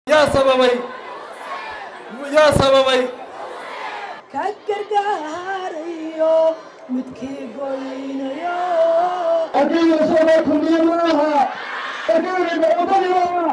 yaa sababay yaa sababay ka gargaarayo midkii goynayo adiga soo kulmiye maaha adiga wadani maaha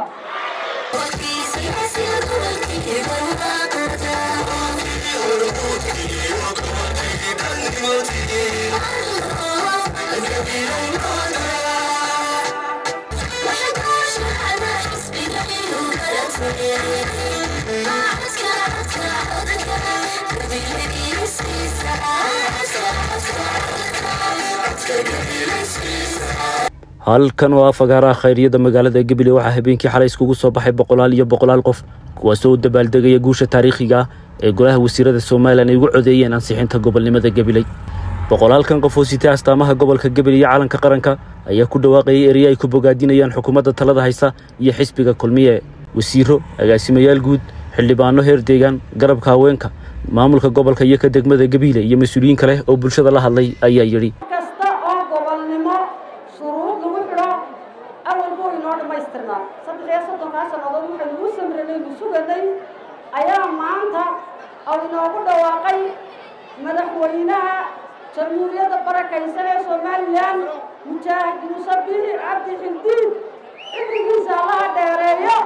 halkan oo ah fagaaraha khayriyada magaalada gabiley waxaa habeenkii xalay iskugu soo baxay boqolaal iyo boqolaal qof kuwaasoo u dabaaldegaya guusha taariikhiga ah ee golaha wasiirada somalilan ay ugu codeeyeen ansixinta gobolnimada gabiley boqolaalkan qof oo sitay astaamaha gobolka gabiley iyo calanka qaranka ayaa ku dhawaaqayay ereye ay ku bogaadinayaan xukuumadda talada haysa iyo xisbiga kulmiye wasiiro agaasimayaal guud xildhibaano heer deegaan garabka haweenka maamulka gobolka iyo ka degmada gabiile iyo mas-uuliyiin kale oo bulshada la hadlay ayaa yidhi kasta oo gobolnimo shuruud lagu xidho awal buu inoo dhammaystirnaa saddex iyo soddonkaa sannadood waxaynu u samranaynu suganay ayaa maanta oo inoogu dhawaaqay madaxweynaha jamhuuriyadda barakaysan ee somalilan mujaahid muuse bihi cabdi xildiid xilligiisa allaha dheereeyo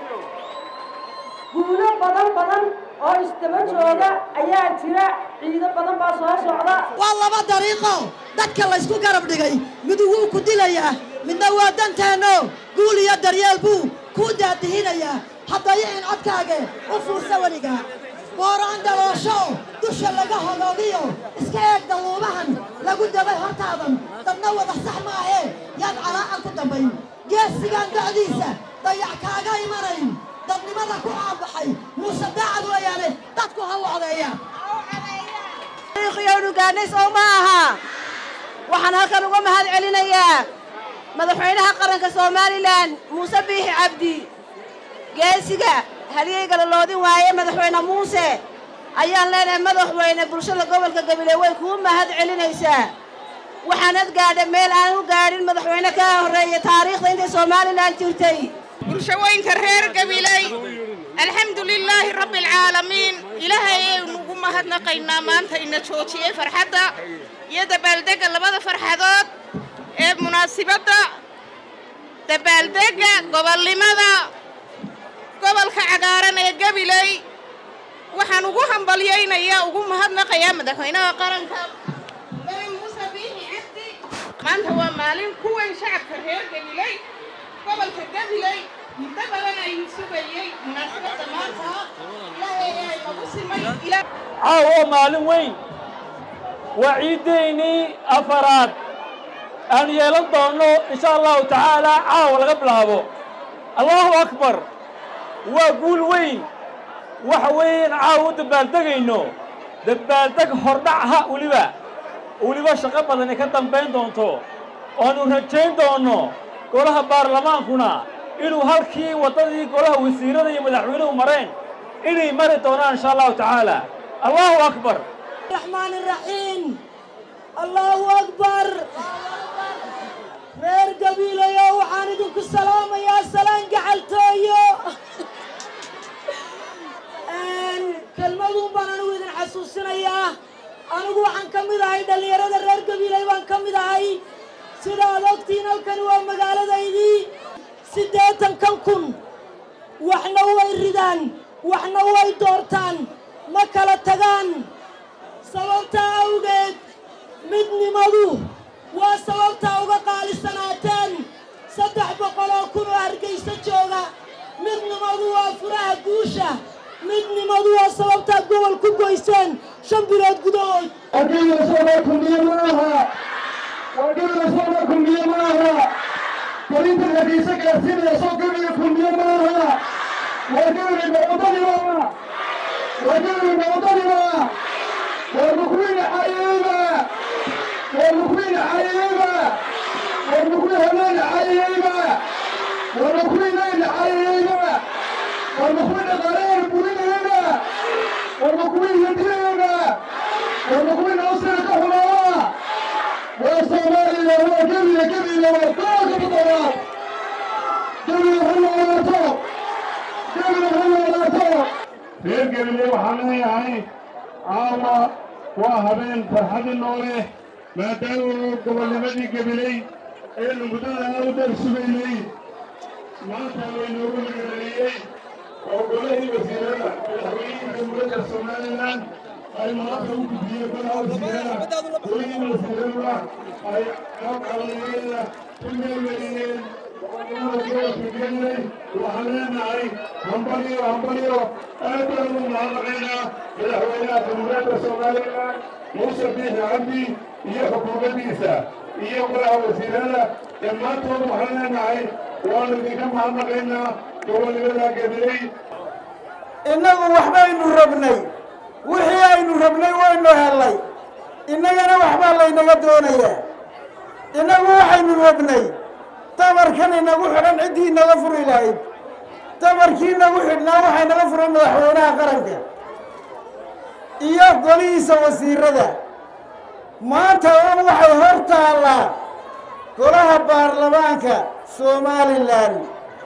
guulo badan badan oo isdaba jooga ayaa jira ciido badan baa soo socda waa laba dariiqo dadka laysku garab dhigay midu wuu ku dilayaa midna waa danteenno guul iyo daryeel buu kuu daadihinayaa haddaya in codkaage u fuursa weliga booraan daloosho dusha laga hodoogiyo iska eeg daluubahan lagu dabay hortaadan dadna wada sax maahee yaad calaacan ku dambayn geesigaan da'diisa dayac kaaga imanayn dadnimada ku caanbaxay muuse daacad weeyaane dadku ha wocdeeya taariikhiyownu gaadhnay sow ma aha waxaan halkan uga mahad celinayaa madaxweynaha qaranka somalilan muuse biixi cabdi geesiga halyeyga la loodin waaye madaxweyne muuse ayaan leenahay madaxweyne bulshada gobolka gabiley way kuu mahad celinaysaa waxaanad gaadha meel aan u gaadhin madaxweyne ka horreeya taariikhda intay somalilan jirtay bulshooyinka reer gabiley alxamdu lilaahi rabbi alcaalamiin ilaahay ayaynu ugu mahadnaqaynaa maanta ina joojiyey farxadda iyo dabaaldegga labada farxadood ee munaasibadda dabaaldegga gobolnimada gobolka cagaaran ee gabiley waxaan ugu hambalyaynayaa ugu mahadnaqayaa madaxweynaha qaranka mari muuse biixi cabdi maanta waa maalin ku weyn shacabka reer gabiley gobolka gabiley muddo badan ayuu sugayey munaasabadda maanta ilaahay ay nagu simay ilaa caawa maalin weyn waa ciiddeynii afaraad aan yeelan doonno insha allahu tacaala caawa laga bilaabo allahu akbar waa guul weyn waxa weeyaan caawa u dabbaaldegayno dabbaaldeg hordhacha weliba weliba shaqo badan ay ka dambayn doonto oanu rajayn doonno golaha baarlamaankuna inuu halkii waddadii golaha wasiirada iyo madaxweynuhu mareen inay mari doonaan insha allahu tacaala allahu akbar الرحمن الرحيم الله أكبر reer gabiilayo waxaan idinku salaamayaa salaan gacaltooyo kelmaduun baan anigu idin xasuusinayaa anigu waxaan ka mid ahay dhallinyarada reer gabiilay baan ka mid ahay sida ad ogtiin halkani waa magaaladaydii siddeetankan kun waxna way ridaan waxna way doortaan ma kala tagaan sababtaa awgeed midnimadu waa sababtaa uga qaalisanaateen saddex boqol oo kun oo hargayso jooga midnimadu waa furaha guusha midnimadu waa sababtaa gobol ku goyseen shan bilood gudahood adiga soo kulmiye maaha adiga soo kulmiye maaha korinta hadiisa gaarsiinaya soo gabiga kulmiye maaha wadiga wadani maaha wadiga wadani maaha والمكوين عيبة والمكوين عيبة والمكوين هلال عيبة والمكوين ليل عيبة والمكوين غرير بوين هنا والمكوين يدينا والمكوين أصل كهرباء والصومالي هو قبل قبل وطاق بطلاب قبل هو وطاق قبل reer gabiley waxaan leeyahay caawa waa habeen farxadi noo leh maadaama gobolnimadii gabiley aynu muddada aad u dheer sugaynay maanta laynoogu magareeyey oo golahii wasiirada madaxweynihii jamhuuriyadda somalilan ay maanta u gudbiyeen golaha wasiirada golihii wasiiraduna ay calaamadeeda ku meelmariyeen waxaan leenahay hambaliyo hambaliyo aad baan ugu mahadnaqaynaa madaxweynaha jamhuuriyadda somalilan muuse biixi cabdi iyo xukuumaddiisa iyo golaha wasiirada dhammaantood waxaan leenahay waanu idinka mahadnaqaynaa gobolnimada gabiley innagu waxbaynu rabnay wixii aynu rabnay waynu hellay innagana waxbaa laynaga doonayaa innagu waxaynu rabnay tabarkan inagu xidhan ciddii inaga furi lahayd tabarkii inagu xidhnaa waxaa inaga furay madaxweynaha qaranka iyo golihiisa wasiirada maanta un waxay hor taallaa golaha baarlamaanka somalilan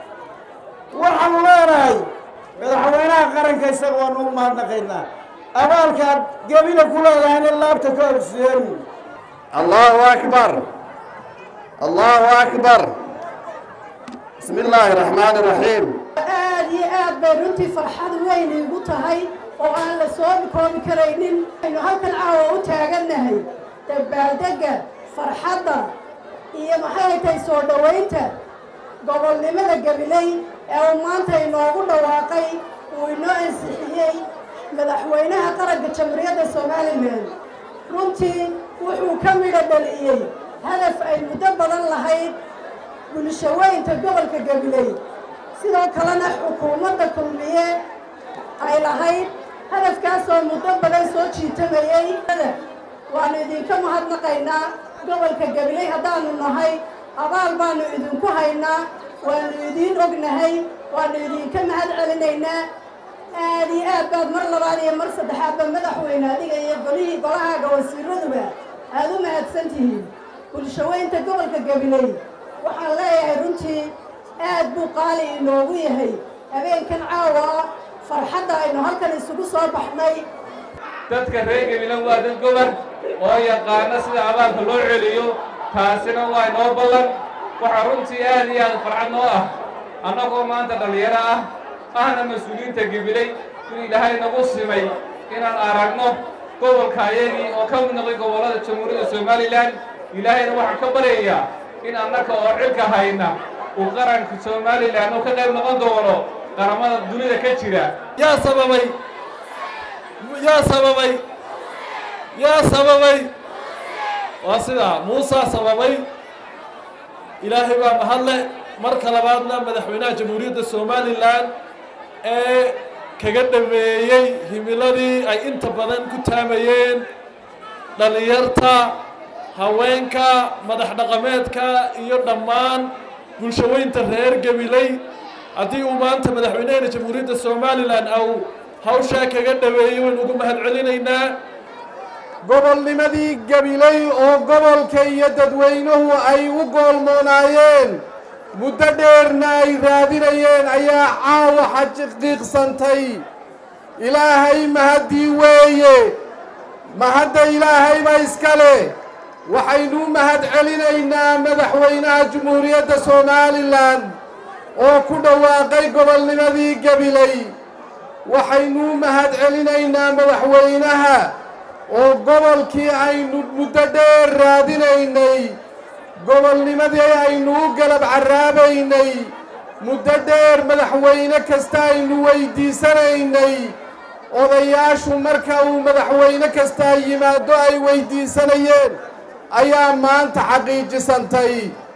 waxaanu leenahay madaxweynaha qaranka isaga waanu u mahadnaqaynaa abaalkaad gebina ku leedahayna laabta ka ogseenu allahu akbar allahu akbar bismi illaahi raxmaani raxiim aad iyo aad bay runtii farxad weyn iigu tahay oo aan la soo koobi karaynin aynu halkan caawa u taagannahay dabaaldegga farxadda iyo maxay tahay soo dhowaynta gobolnimada gabiley ee uu maanta inoogu dhawaaqay uu inoo ansixiyey madaxweynaha qaranka jamhuuriyadda somalilan runtii wuxuu ka midho dhaliyey hadaf ay muddo badan lahayd bulshaweynta gobolka gabiley sidoo kalena xukuumadda kulmiye ay lahayd hadafkaasoo muddo badan soo jiitamayey waannu idinka mahadnaqaynaa gobolka gabiley haddaanu nahay abaal baanu idinku haynaa waannu idiin ognahay waannu idinka mahad celinaynaa aad iyo aad baad mar labaad iyo mar saddexaadba madaxweyne adiga iyo golihii golahaaga wasiiraduba aad u mahadsan tihiin bulshaweynta gobolka gabiley waxaan leeyahay runtii aad buu qaali inoogu yahay habeenkan caawa farxadda aynu halkan isugu soo baxnay dadka reer gabilan waa dad gobol oo yaqaana sida abaalka loo celiyo taasina waa inoo ballan waxaa runtii aad iyo aad farxad noo ah annagoo maanta dhallinyaro ah ahna mas-uuliyiinta gabiley in ilaahay nagu simay inaan aragno gobolka ayagii oo ka mid noqday gobollada jamhuuriyadda somalilan ilaahayna waxaan ka baryayaa in annaka oo cilka hayna uu qaranka somalilan oo ka qayb noqon doono qaramada dunida ka jira yaa sababay yaa sababay yaa sababay waa sidaa muusaa sababay ilaahay baa mahadle marka labaadna madaxweynaha jamhuuriyadda somalilan ee kaga dhameeyey himiladii ay inta badan ku taamayeen dhallinyarta haweenka madax dhaqameedka iyo dhammaan bulshaweynta reer gabiley haddii uu maanta madaxweynehena jamhuuriyadda somalilan au hawshaa kaga dhaweeyey waynu ugu mahad celinaynaa gobolnimadii gabiley oo gobolka iyo dadweynuhu ay u goolmoonaayeen muddo dheerna ay raadinayeen ayaa caawa xaqiiqsantay ilaahay mahaddii weeye mahadda ilaahayba iska leh waxaynu u mahad celinaynaa madaxweynaha jamhuuriyadda somalilan oo ku dhawaaqay gobolnimadii gabiley waxaynu u mahad celinaynaa madaxweynaha oo gobolkii aynu muddo dheer raadinaynay gobolnimadii aynu u galab carraabaynay muddo dheer madaxweyne kasta aynu weydiisanaynay odayaashu marka uu madaxweyne kastaa yimaado ay weydiisanayeen ayaa maanta xaqiijisantay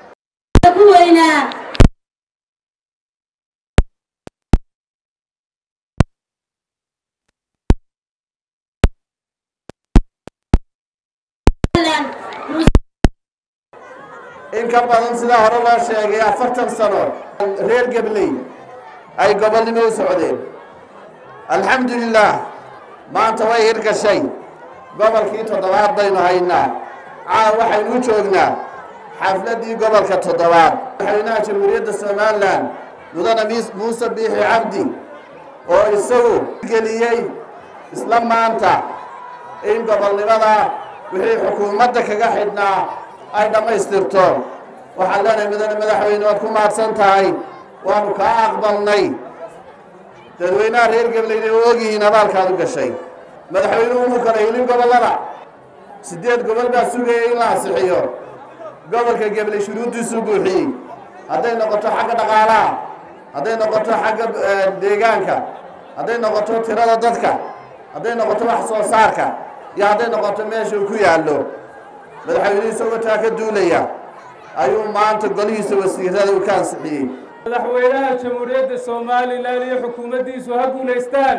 in ka badan sidaa hore loo sheegay afartan sano reer gabley ay gobolnimo u socdeen alxamdu lilaah maanta way hirgashay gobolkii toddobaad baynu haynaa caaw waxaynu u joognaa xafladdii gobolka toddobaad madaxweynaha jamhuuriyadda somalilan mudane muuse biixi cabdi oo isagu geliyey isla maanta in gobolnimada wixii xukuumadda kaga xidhnaa ay dhammaystirto waxaan leenahay mudane madaxweyne waad ku mahadsan tahay waanu kaa aqbalnay dadweynaha reer gableyna oo ogyihiin abaalkaad u gashay madaxweynuhu muu kala helin gobollada siddeed gobol baa sugayay in la ansixiyo gobolka gabley shuruuddiisuu buuxiyey hadday noqoto xagga dhaqaalaha hadday noqoto xagga deegaanka hadday noqoto tirada dadka hadday noqoto wax soo saarka iyo hadday noqoto meesha uu ku yaallo madaxweynuhu isagoo taa ka duulaya ayuu maanta golihiisa wasiirada uu ka ansixiyey madaxweynaha jamhuuriyadda somalilan iyo xukuumaddiisu ha guulaystaan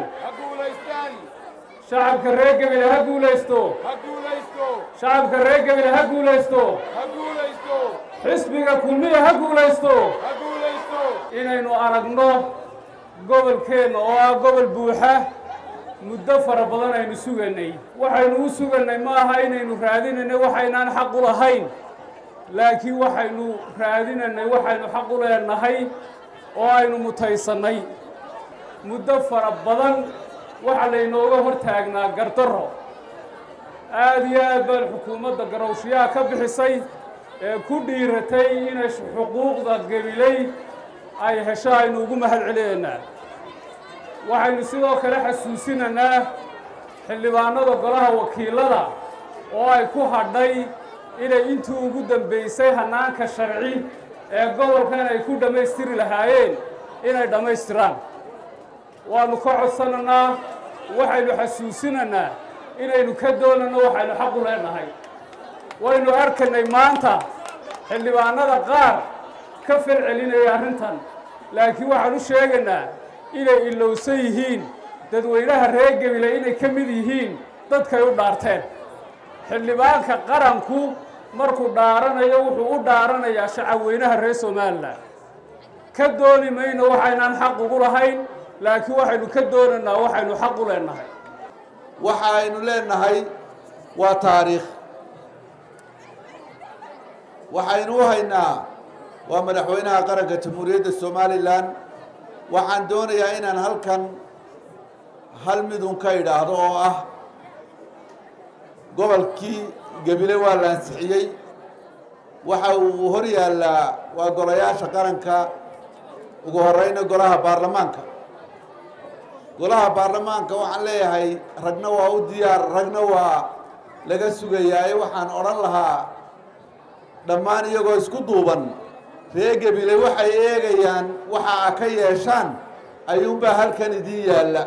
shacabka reer gebile ha guulaysto shacabka reer gebile ha guulaysto xisbiga kulmiya ha guulaysto inaynu aragno gobolkeenna oo ah gobol buuxa muddo fara badan aynu suganay waxaynu u sugannay ma aha inaynu raadinayna waxaynaan xaq u lahayn laakiin waxaynu raadinanay waxaynu xaq u leenahay oo aynu mutaysannay muddo fara badan waxa laynooga hor taagnaa gardarro aada iyo aad baan xukuumadda garowshiyaha ka bixisay ee ku dhiiratay inay xuquuqda gebiley ay hesho aynu ugu mahad celinaynaa waxaynu sidoo kale xasuusinaynaa xildhibaanada golaha wakiilada oo ay ku hadhay inay intii ugu dambaysay hannaanka sharci ee gobolkan ay ku dhammaystiri lahaayeen inay dhammaystiraan waannu ka codsanaynaa waxaynu xasuusinaynaa inaynu ka doonanno waxaynu xaq u leenahay waynu arkaynay maanta xildhibaanada qaar ka fal celinaya arrintan laakiin waxaan u sheegaynaa inay ilowsan yihiin dadweynaha reer gebile inay ka mid yihiin dadkay u dhaarteen xildhibaanka qaranku markuu dhaaranayo wuxuu u dhaaranayaa shacabweynaha reer somalilan ka dooni mayno waxaynaan xaq ugu lahayn laakiin waxaynu ka doonaynaa waxaynu xaq u leenahay waxa aynu leenahay waa taariikh waxaynu u haynaa waa madaxweynaha qaranka jamhuuriyadda somalilan waxaan doonayaa inaan halkan hal midun ka idhaahdo oo ah gobolkii gebile waa la ansixiyey waxa uu hor yaallaa waa golayaasha qaranka ugu horeyna golaha baarlamaanka golaha baarlamaanka waxaan leeyahay ragna waa u diyaar ragna waa laga sugayaaye waxaan odhan lahaa dhammaan iyagoo isku duuban ree gebile waxay eegayaan waxa a ka yeeshaan ayuunbaa halkan idiin yaalla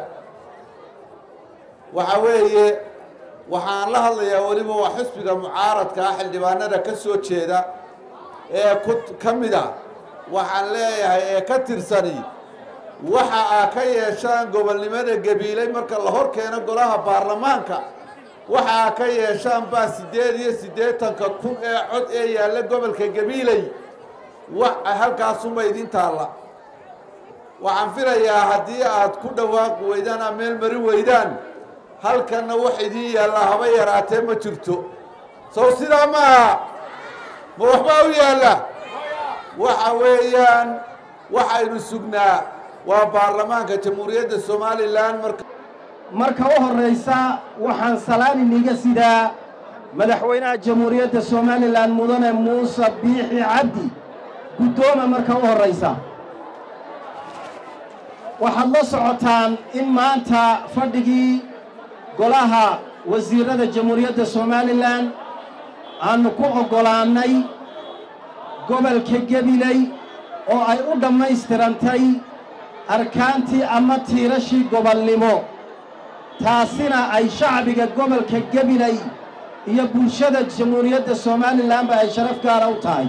waxa weeye waxaan la hadlayaa weliba waa xisbiga mucaaradka ah xildhibaanada ka soo jeeda ee ku ka mid a waxaan leeyahay ee ka tirsani waxa aa ka yeeshaan gobolnimada gabiiley marka la hor keeno golaha baarlamaanka waxa aa ka yeeshaan baa siddeed iyo siddeetanka kun ee cod ee yaalla gobolka gabiiley wa halkaasuma idin taalla waxaan filayaa haddii aad ku dhawaaqi weydaan ama meel mari weydaan halkanna wax idiin yaallaa haba yaraatee ma jirto sow sidaa ma aha ma waxbaa u yaalla waxa weeyaan waxaynu sugnaa waa baarlamaanka jamhuuriyadda somalilan marka marka u horraysa waxaan salaan iniga sidaa madaxweynaha jamhuuriyadda somalilan mudane muuse biixi cabdi guddooma marka u horraysa waxaad la socotaan in maanta fadhigii golaha wasiirrada jamhuuriyadda somalilan aannu ku oggolaannay gobolka gebiley oo ay u dhammaystirantay arkaantii ama tiirashii gobolnimo taasina ay shacbiga gobolka gebiley iyo bulshada jamhuuriyadda somalilanba ay sharaf gaara u tahay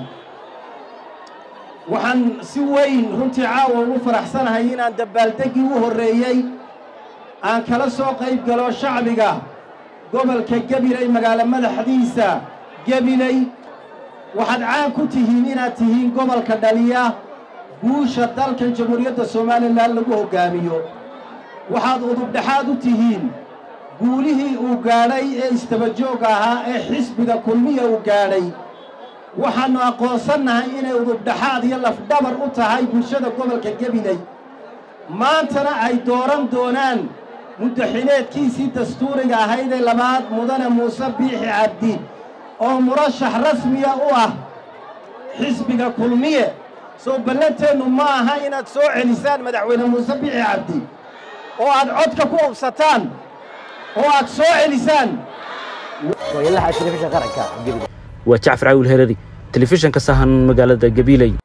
waxaan si weyn runtii caawa ugu faraxsanahay inaan dabaaldeggii u horreeyey aan kala soo qayb galo shacbiga gobolka gebiley magaalo madaxdiisa gebiley waxaad caan ku tihiin inaad tihiin gobolka dhaliya guusha dalkan jamhuuriyadda somalilan lagu hoggaamiyo waxaad udubdhexaad u tihiin guulihii uu gaadhay ee istabajooga ahaa ee xisbiga kulmiya uu gaadhay waxaannu aqoonsannahay inay udubdhexaad iyo lafdhabar u tahay bulshada gobolka gebiley maantana ay dooran doonaan muddaxileedkiisii dastuuriga ahaydee labaad mudane muuse biixi cabdi oo murashax rasmiya u ah xisbiga kulmiye soo ballanteennu ma aha inaad soo celisaan madaxweyne muuse biixi cabdi oo aad codka ku ubsataan oo aad soo celisaan waa jacfar cawil herari telefishanka sahan magaalada gabiiley